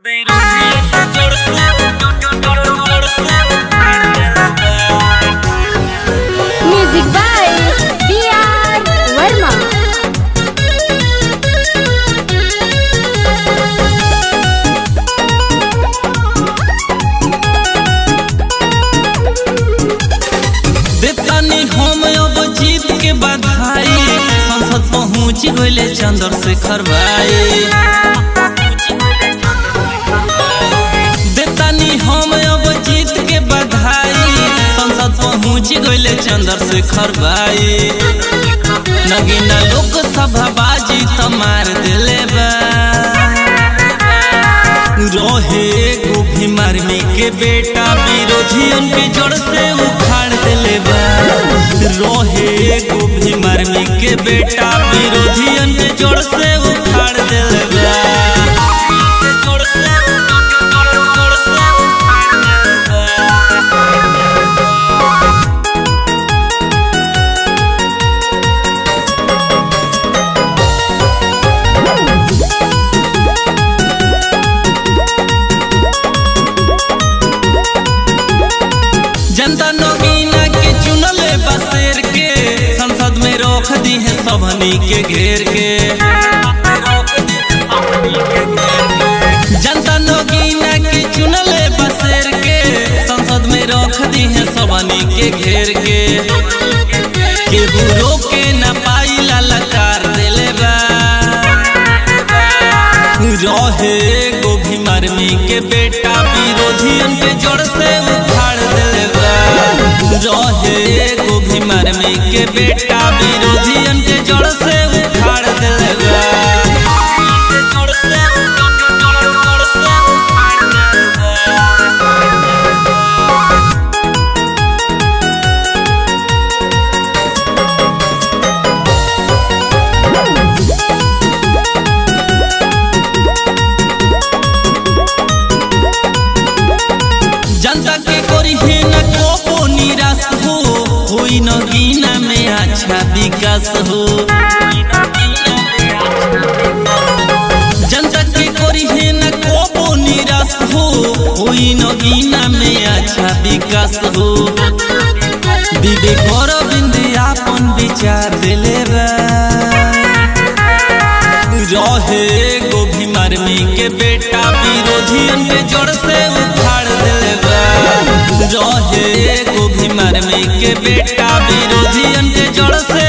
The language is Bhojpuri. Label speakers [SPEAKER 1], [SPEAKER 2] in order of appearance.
[SPEAKER 1] Music by B.R. Verma.
[SPEAKER 2] देतानी हम अब जीत के बधाई संसद पहुँच गइले चंद्रशेखर भाई देतानी हम अब जीत के बधाई संसद पहुँच गइले चंद्रशेखर भाई नगीना लोकसभा बाजी त मार दिले बा रहे एगो भीमार्मी के बेटा विरोधियन के जड़ से उखाड़ दिले बा रहे एगो भीमार्मी के बेटा विरोधियन के जड़ से उखाड़ दिले बा जड़ से जड़ से उखाड़ दिले बा। जनता नगीना के चुनले बसेर के संसद में रोक दी है सबनी के घेर के जनता नगीना के चुनले बसेर के संसद में रोक दी है सबनी के घेर के केहू रोके न पाई ललकार दिले बा रहे एगो भीमार्मी के बेटा विरोधियन के जड़ से उखाड़ दिले बा रहे एगो भीमार्मी के बेटा विरोधियन के जड़ से उखाड़ दिले बा जड़ से जड़ से उखाड़ दिले बा। जनता के करी है न कोपो निराश हो होई न गीना में अच्छा विकास हो जनता के करी है न कोपो निराश हो होई न गीना में अच्छा विकास हो विवेक अरविंद आपन विचार दिले बा रहे एगो भीमार्मी के बेटा विरोधियन के जड़ से उखाड़ दिले बा रहे एगो भीमार्मी के बेटा विरोधियन के जड़ से